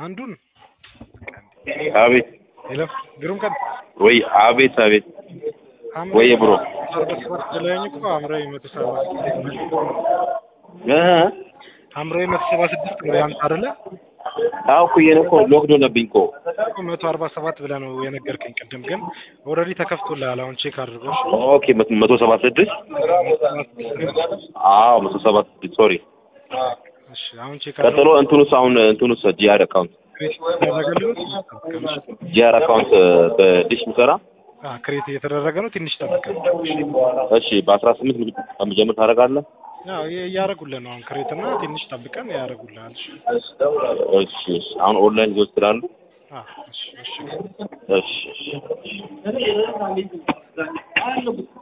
አንዱን አቤት ሄሎ ግሩም ቀን ወይ አቤት አቤት ወይ ብሮ ስፖርት ብለኸኝ እኮ ሐምራዊ መቶ ሰባ እ ሐምራዊ መቶ ሰባ ስድስት ነው ያንተ አይደለ? አዎ እኮ የኔ እኮ ሎክድ ሆነብኝ እኮ እኮ መቶ አርባ ሰባት ብለህ ነው የነገርከኝ ቅድም። ግን ኦልሬዲ ተከፍቶልሃል። አሁን ቼክ አድርገው። እሺ? ኦኬ መቶ- መቶ ሰባ ስድስት አዎ መቶ ሰባ ስድስት ሶሪ እሺ አሁን ቼክ ቀጥሎ እንትኑስ አሁን እንትኑስ ጂአር አካውንት ክሬት እየተደረገ ነው። ጂአር አካውንት በዲሽ ምሰራ ክሬት እየተደረገ ነው። ትንሽ ጠብቀን። እሺ በአስራ ስምንት ከምጀምር ታደርጋለህ ያው እያደረጉልህ ነው። አሁን ክሬት እና ትንሽ ጠብቀን ያደረጉልሃል። እሺ? እሺ እሺ አሁን ኦንላይን ሊወስድ ስላሉ አዎ፣ እሺ፣ እሺ። እሺ እሺ